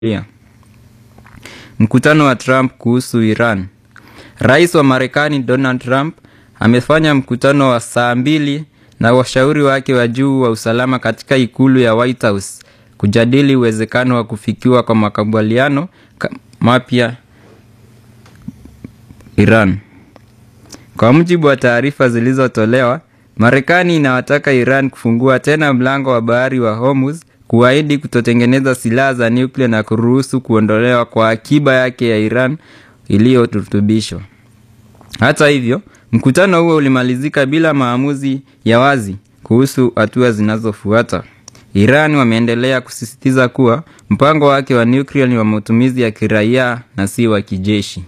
Yeah. Mkutano wa Trump kuhusu Iran. Rais wa Marekani Donald Trump amefanya mkutano wa saa mbili na washauri wake wa juu wa usalama katika ikulu ya White House kujadili uwezekano wa kufikiwa kwa makubaliano mapya Iran. Kwa mujibu wa taarifa zilizotolewa, Marekani inawataka Iran kufungua tena mlango wa bahari wa Hormuz, kuahidi kutotengeneza silaha za nyuklia na kuruhusu kuondolewa kwa akiba yake ya Iran iliyorutubishwa. Hata hivyo, mkutano huo ulimalizika bila maamuzi ya wazi kuhusu hatua zinazofuata. Iran wameendelea kusisitiza kuwa mpango wake wa nyuklia ni wa matumizi ya kiraia na si wa kijeshi.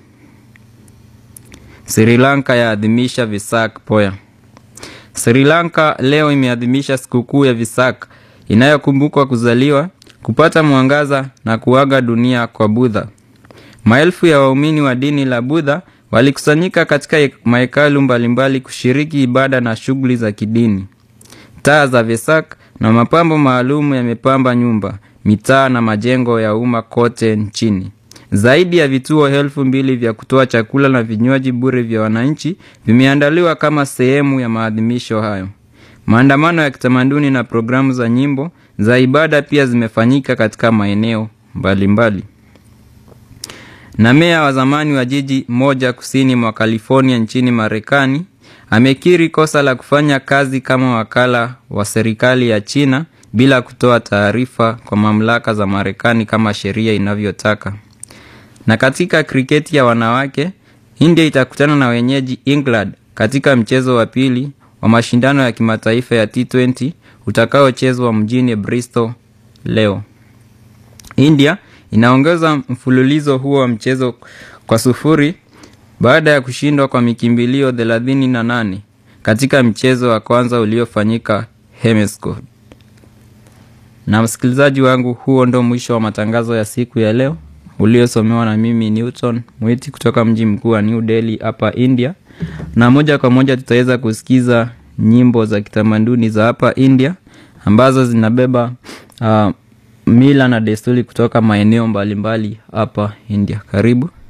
Sri Lanka yaadhimisha Vesak Poya. Sri Lanka leo imeadhimisha sikukuu ya Vesak inayokumbukwa kuzaliwa, kupata mwangaza na kuaga dunia kwa Buddha. Maelfu ya waumini wa dini la Buddha walikusanyika katika mahekalu mbalimbali kushiriki ibada na shughuli za kidini. Taa za Vesak na mapambo maalum yamepamba nyumba, mitaa na majengo ya umma kote nchini. Zaidi ya vituo elfu mbili vya kutoa chakula na vinywaji bure vya wananchi vimeandaliwa kama sehemu ya maadhimisho hayo. Maandamano ya kitamaduni na programu za nyimbo za ibada pia zimefanyika katika maeneo mbalimbali. Na meya wa zamani wa jiji moja kusini mwa California nchini Marekani amekiri kosa la kufanya kazi kama wakala wa serikali ya China bila kutoa taarifa kwa mamlaka za Marekani kama sheria inavyotaka. Na katika kriketi ya wanawake, India itakutana na wenyeji England katika mchezo wa pili wa mashindano ya kimataifa ya T20 utakaochezwa mjini Bristol leo. India inaongeza mfululizo huo wa mchezo kwa sufuri baada ya kushindwa kwa mikimbilio 38 katika mchezo wa kwanza uliofanyika Hemesco. Na msikilizaji wangu, huo ndo mwisho wa matangazo ya siku ya leo uliosomewa na mimi Newton Mwiti kutoka mji mkuu wa New Delhi hapa India, na moja kwa moja tutaweza kusikiza nyimbo za kitamaduni za hapa India ambazo zinabeba uh, mila na desturi kutoka maeneo mbalimbali hapa India. Karibu.